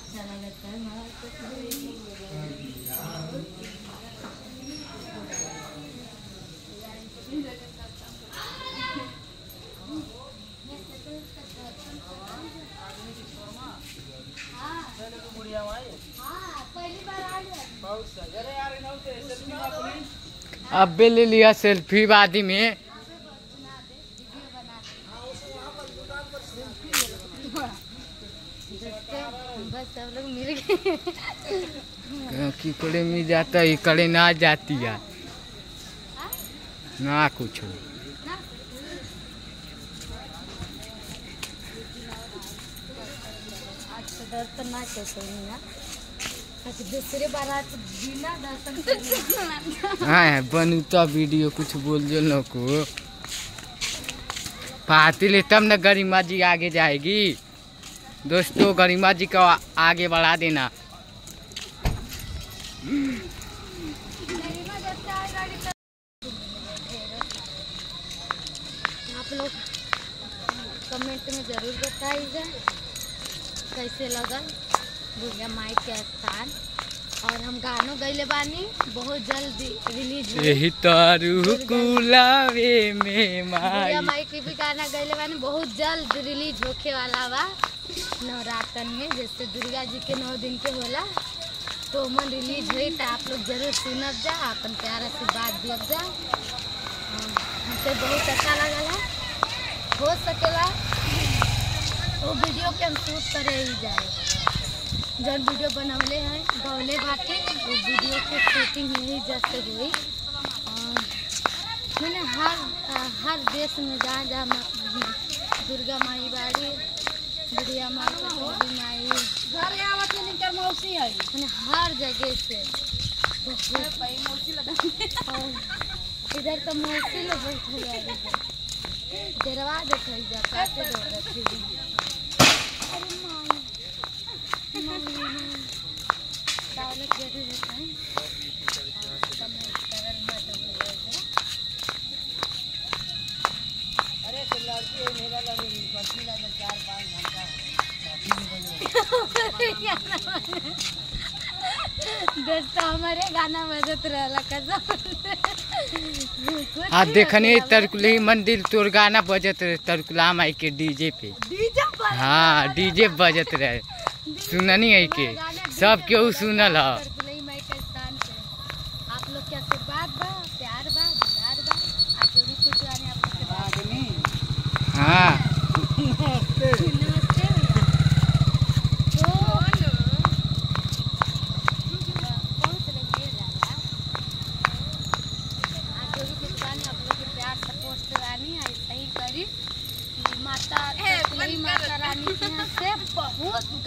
अच्छा लगता है हमारा तो अबे ले लिया सेल्फी वादी में बस सब लोग मिल गए की करे में जाता है करे ना जाती है ना कुछ आज तो दर्शन ना कैसे ना आज दूसरे बारात बिना दर्शन करे हाँ बनूता वीडियो कुछ बोल जो न को पाती ले तब न गरिमा जी आगे जाएगी दोस्तों गरिमा जी को आगे बढ़ा देना आप लोग कमेंट में ज़रूर बताइएगा कैसे लगल दुर्गा माई के स्थान और हम गानों गैले बानी बहुत जल्द रिलीज हुई यही तारू कुलावे में दुर्गा माई माई के भी गाना गैले बानी बहुत जल्द रिलीज होखे वाला बा नवरातन में जैसे दुर्गा जी के नौ दिन के होला तो मन रिलीज हुई तो आप लोग जरूर सुनब जा अपन प्यार आशीर्वाद दियब जा और हमसे बहुत अच्छा लगल है हो सकेला वो वीडियो के हम शूट करे ही जाए जब वीडियो बनवले हैं गौले बाटे वो वीडियो के शूटिंग यही जैसे हुई और मैंने हर हर देश में जहाँ जहाँ मा- दुर्गा माई बाड़ी बुढ़िया माई काली माई घर आवत है निकर मौसी है मैंने हर जगह से बहुत और इधर तो मौसी लोग बैठल है डरवा देते जा काटे दौड़त फिर अरे माई माई माई तावले जरूर होता है और समय सरल मत हो जाएगा अरे तो लड़की है मेरा लड़की पति लगा चार पाँच घंटा दोस्तों हमारे गाना बजत रहला कसम आ देखनी तरकुली मंदिर तोर गाना बजत रहे तरकुला माई के डीजे पे डीजे पर हाँ डीजे बजत रहे सुननी है के सब केहू सुनल ह तरकुलई माई के स्थान पे आप लोग के आशीर्वाद बा प्यार बा दुलार बा आप जो भी कुछ आने आप लोग के बात आदमी हाँ नमस्ते भैया तो बहुत लगे जाला आप जो भी कुछ आने आप लोग के प्यार सपोर्ट रानी ऐसा ही करी कि माता तरकुलई माता रानी के यहाँ से बहुत